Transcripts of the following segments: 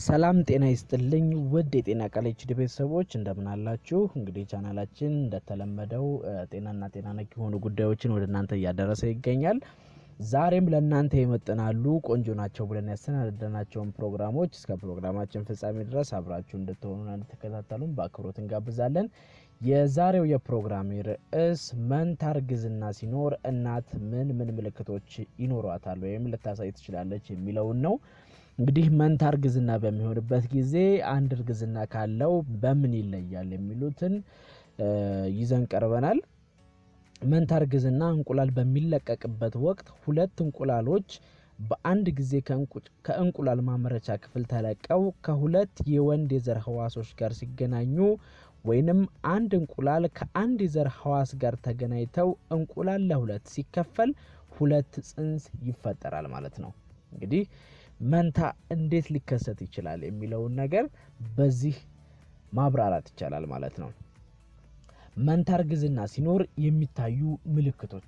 ሰላም ጤና ይስጥልኝ ውድ የጤና ቃል ኤችዲ ቤተሰቦች እንደምን አላችሁ? እንግዲህ ቻናላችን እንደተለመደው ጤናና ጤና ነክ የሆኑ ጉዳዮችን ወደ እናንተ እያደረሰ ይገኛል። ዛሬም ለእናንተ ይመጥናሉ ቆንጆ ናቸው ብለን ያሰናደናቸውን ፕሮግራሞች እስከ ፕሮግራማችን ፍጻሜ ድረስ አብራችሁ እንድትሆኑና እንድትከታተሉን በአክብሮት እንጋብዛለን። የዛሬው የፕሮግራሜ ርዕስ መንታ እርግዝና ሲኖር እናት ምን ምን ምልክቶች ይኖሯታል ወይም ልታሳይ ትችላለች የሚለውን ነው። እንግዲህ መንታ እርግዝና በሚሆንበት ጊዜ አንድ እርግዝና ካለው በምን ይለያል የሚሉትን ይዘን ቀርበናል። መንታ እርግዝና እንቁላል በሚለቀቅበት ወቅት ሁለት እንቁላሎች በአንድ ጊዜ ከእንቁላል ማምረቻ ክፍል ተለቀው ከሁለት የወንድ የዘር ህዋሶች ጋር ሲገናኙ ወይንም አንድ እንቁላል ከአንድ የዘር ህዋስ ጋር ተገናኝተው እንቁላል ለሁለት ሲከፈል ሁለት ጽንስ ይፈጠራል ማለት ነው። እንግዲህ መንታ እንዴት ሊከሰት ይችላል የሚለውን ነገር በዚህ ማብራራት ይቻላል ማለት ነው። መንታ እርግዝና ሲኖር የሚታዩ ምልክቶች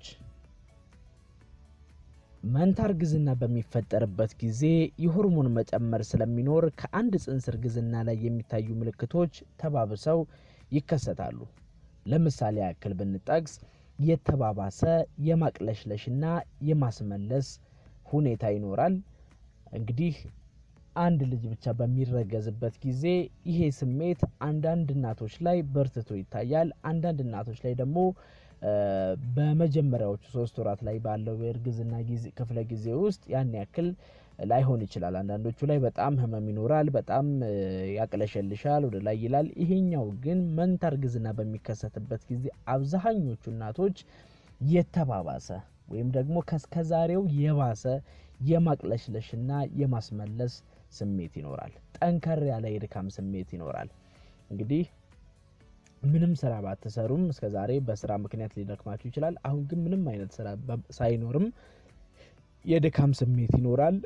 መንታ እርግዝና በሚፈጠርበት ጊዜ የሆርሞን መጨመር ስለሚኖር ከአንድ ጽንስ እርግዝና ላይ የሚታዩ ምልክቶች ተባብሰው ይከሰታሉ። ለምሳሌ ያክል ብንጠቅስ የተባባሰ የማቅለሽለሽና የማስመለስ ሁኔታ ይኖራል። እንግዲህ አንድ ልጅ ብቻ በሚረገዝበት ጊዜ ይሄ ስሜት አንዳንድ እናቶች ላይ በርትቶ ይታያል። አንዳንድ እናቶች ላይ ደግሞ በመጀመሪያዎቹ ሶስት ወራት ላይ ባለው የእርግዝና ክፍለ ጊዜ ውስጥ ያን ያክል ላይሆን ይችላል። አንዳንዶቹ ላይ በጣም ህመም ይኖራል፣ በጣም ያቅለሸልሻል፣ ወደ ላይ ይላል። ይሄኛው ግን መንታ እርግዝና በሚከሰትበት ጊዜ አብዛኞቹ እናቶች የተባባሰ ወይም ደግሞ ከስከዛሬው የባሰ የማቅለሽለሽና የማስመለስ ስሜት ይኖራል። ጠንከር ያለ የድካም ስሜት ይኖራል። እንግዲህ ምንም ስራ ባትሰሩም እስከ ዛሬ በስራ ምክንያት ሊደክማችሁ ይችላል። አሁን ግን ምንም አይነት ስራ ሳይኖርም የድካም ስሜት ይኖራል።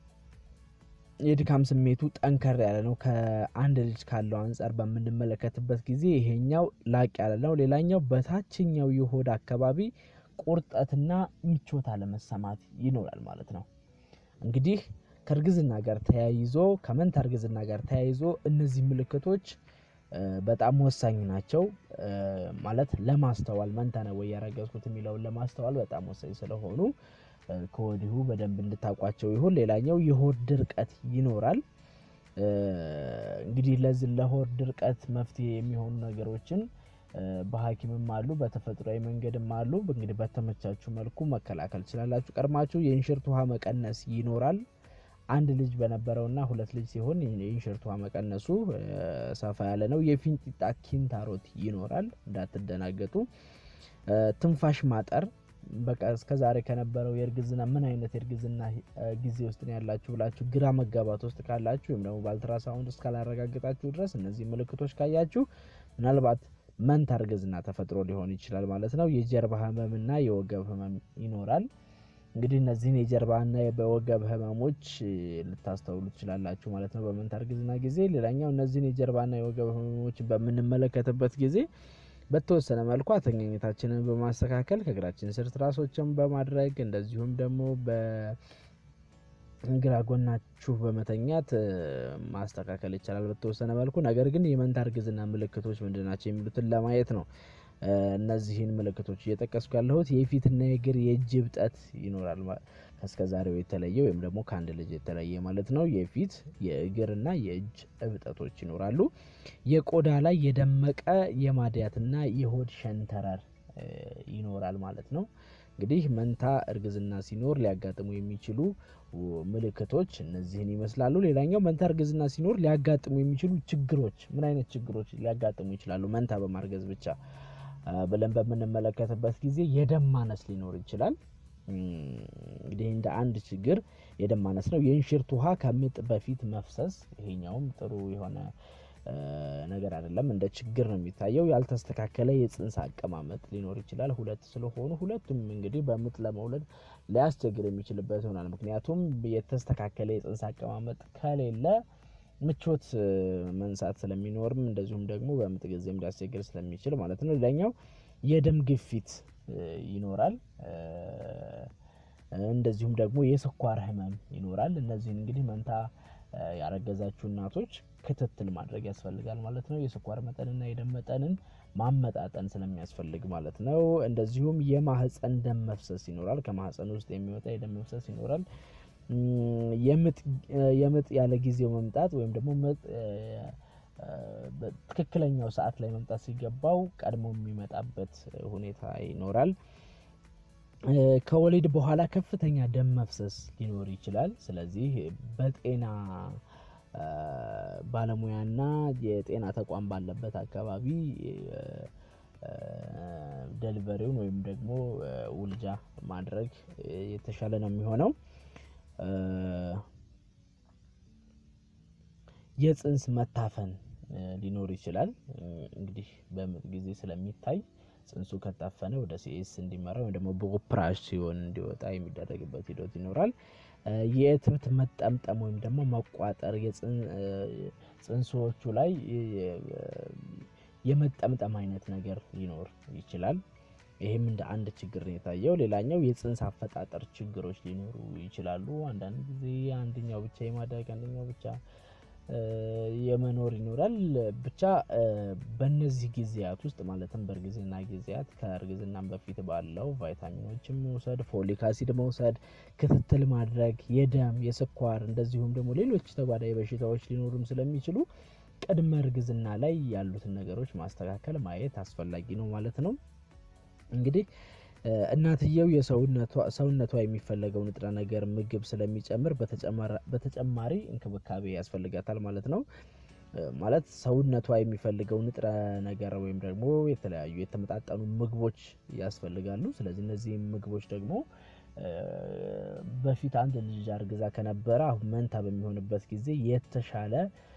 የድካም ስሜቱ ጠንከር ያለ ነው። ከአንድ ልጅ ካለው አንጻር በምንመለከትበት ጊዜ ይሄኛው ላቅ ያለ ነው። ሌላኛው በታችኛው የሆድ አካባቢ ቁርጠትና ምቾት አለመሰማት ይኖራል ማለት ነው። እንግዲህ ከእርግዝና ጋር ተያይዞ ከመንታ እርግዝና ጋር ተያይዞ እነዚህ ምልክቶች በጣም ወሳኝ ናቸው። ማለት ለማስተዋል መንታ ነው ወይ ያረገዝኩት የሚለውን ለማስተዋል በጣም ወሳኝ ስለሆኑ ከወዲሁ በደንብ እንድታውቋቸው ይሁን። ሌላኛው የሆድ ድርቀት ይኖራል። እንግዲህ ለዚህ ለሆድ ድርቀት መፍትሄ የሚሆኑ ነገሮችን በሐኪምም አሉ በተፈጥሯዊ መንገድም አሉ። እንግዲህ በተመቻችሁ መልኩ መከላከል ትችላላችሁ። ቀድማችሁ የእንሽርት ውሃ መቀነስ ይኖራል። አንድ ልጅ በነበረውና ሁለት ልጅ ሲሆን የእንሽርት ውሃ መቀነሱ ሰፋ ያለ ነው። የፊንጢጣ ኪንታሮት ይኖራል፣ እንዳትደናገጡ። ትንፋሽ ማጠር በቃ እስከ ዛሬ ከነበረው የእርግዝና ምን አይነት የእርግዝና ጊዜ ውስጥ ነው ያላችሁ ብላችሁ ግራ መጋባት ውስጥ ካላችሁ ወይም ደግሞ በአልትራሳውንድ እስካላረጋገጣችሁ ድረስ እነዚህ ምልክቶች ካያችሁ ምናልባት መንታ እርግዝና ተፈጥሮ ሊሆን ይችላል ማለት ነው። የጀርባ ህመምና የወገብ ህመም ይኖራል። እንግዲህ እነዚህን የጀርባና በወገብ ህመሞች ልታስተውሉ ትችላላችሁ ማለት ነው በመንታ እርግዝና ጊዜ። ሌላኛው እነዚህን የጀርባና የወገብ ህመሞች በምንመለከትበት ጊዜ በተወሰነ መልኩ አተኛኘታችንን በማስተካከል ከእግራችን ስር ትራሶችን በማድረግ እንደዚሁም ደግሞ በግራ ጎናችሁ በመተኛት ማስተካከል ይቻላል በተወሰነ መልኩ። ነገር ግን የመንታ እርግዝና ምልክቶች ምንድን ናቸው የሚሉትን ለማየት ነው እነዚህን ምልክቶች እየጠቀስኩ ያለሁት። የፊትና የእግር የእጅ እብጠት ይኖራል ከእስከ ዛሬው የተለየ ወይም ደግሞ ከአንድ ልጅ የተለየ ማለት ነው። የፊት የእግርና የእጅ እብጠቶች ይኖራሉ። የቆዳ ላይ የደመቀ የማድያትና የሆድ ሸንተረር ይኖራል ማለት ነው። እንግዲህ መንታ እርግዝና ሲኖር ሊያጋጥሙ የሚችሉ ምልክቶች እነዚህን ይመስላሉ። ሌላኛው መንታ እርግዝና ሲኖር ሊያጋጥሙ የሚችሉ ችግሮች ምን አይነት ችግሮች ሊያጋጥሙ ይችላሉ መንታ በማርገዝ ብቻ ብለን በምንመለከትበት ጊዜ የደም ማነስ ሊኖር ይችላል። እንግዲህ እንደ አንድ ችግር የደም ማነስ ነው። የእንሽርት ውሃ ከምጥ በፊት መፍሰስ፣ ይሄኛውም ጥሩ የሆነ ነገር አይደለም፣ እንደ ችግር ነው የሚታየው። ያልተስተካከለ የጽንስ አቀማመጥ ሊኖር ይችላል። ሁለት ስለሆኑ ሁለቱም እንግዲህ በምጥ ለመውለድ ሊያስቸግር የሚችልበት ይሆናል። ምክንያቱም የተስተካከለ የጽንስ አቀማመጥ ከሌለ ምቾት መንሳት ስለሚኖርም እንደዚሁም ደግሞ በምጥ ጊዜም ሊያስቸግር ስለሚችል ማለት ነው። ሌላኛው የደም ግፊት ይኖራል። እንደዚሁም ደግሞ የስኳር ህመም ይኖራል። እነዚህን እንግዲህ መንታ ያረገዛችሁ እናቶች ክትትል ማድረግ ያስፈልጋል ማለት ነው። የስኳር መጠንና የደም መጠንን ማመጣጠን ስለሚያስፈልግ ማለት ነው። እንደዚሁም የማህፀን ደም መፍሰስ ይኖራል። ከማህፀን ውስጥ የሚወጣ የደም መፍሰስ ይኖራል። የምጥ ያለ ጊዜው መምጣት ወይም ደግሞ ምጥ በትክክለኛው ሰዓት ላይ መምጣት ሲገባው ቀድሞ የሚመጣበት ሁኔታ ይኖራል። ከወሊድ በኋላ ከፍተኛ ደም መፍሰስ ሊኖር ይችላል። ስለዚህ በጤና ባለሙያና የጤና ተቋም ባለበት አካባቢ ደሊቨሪውን ወይም ደግሞ ውልጃ ማድረግ የተሻለ ነው የሚሆነው። የጽንስ መታፈን ሊኖር ይችላል። እንግዲህ በምጥ ጊዜ ስለሚታይ ጽንሱ ከታፈነ ወደ ሲኤስ እንዲመራ ወይም ደግሞ በኦፕራሲዮን እንዲወጣ የሚደረግበት ሂደት ይኖራል። የእትብት መጠምጠም ወይም ደግሞ መቋጠር ጽንሶቹ ላይ የመጠምጠም አይነት ነገር ሊኖር ይችላል። ይህም እንደ አንድ ችግር ነው የታየው። ሌላኛው የጽንስ አፈጣጠር ችግሮች ሊኖሩ ይችላሉ። አንዳንድ ጊዜ አንደኛው ብቻ የማደግ አንደኛው ብቻ የመኖር ይኖራል። ብቻ በእነዚህ ጊዜያት ውስጥ ማለትም በእርግዝና ጊዜያት ከእርግዝናም በፊት ባለው ቫይታሚኖችን መውሰድ፣ ፎሊክ አሲድ መውሰድ፣ ክትትል ማድረግ የደም የስኳር እንደዚሁም ደግሞ ሌሎች ተጓዳኝ በሽታዎች ሊኖሩም ስለሚችሉ ቅድመ እርግዝና ላይ ያሉትን ነገሮች ማስተካከል ማየት አስፈላጊ ነው ማለት ነው። እንግዲህ እናትየው የሰውነቷ የሚፈለገው ንጥረ ነገር ምግብ ስለሚጨምር በተጨማሪ እንክብካቤ ያስፈልጋታል ማለት ነው። ማለት ሰውነቷ የሚፈልገው ንጥረ ነገር ወይም ደግሞ የተለያዩ የተመጣጠኑ ምግቦች ያስፈልጋሉ። ስለዚህ እነዚህ ምግቦች ደግሞ በፊት አንድ ልጅ አርግዛ ከነበረ አሁን መንታ በሚሆንበት ጊዜ የተሻለ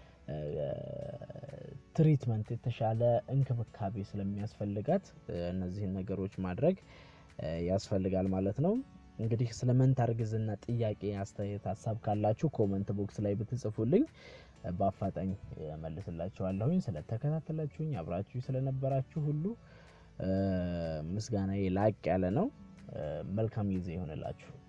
ትሪትመንት የተሻለ እንክብካቤ ስለሚያስፈልጋት እነዚህን ነገሮች ማድረግ ያስፈልጋል ማለት ነው። እንግዲህ ስለ መንታ እርግዝና ጥያቄ፣ አስተያየት፣ ሀሳብ ካላችሁ ኮመንት ቦክስ ላይ ብትጽፉልኝ በአፋጣኝ መልስላችኋለሁኝ። ስለተከታተላችሁኝ አብራችሁ ስለነበራችሁ ሁሉ ምስጋናዬ ላቅ ያለ ነው። መልካም ጊዜ ይሆንላችሁ።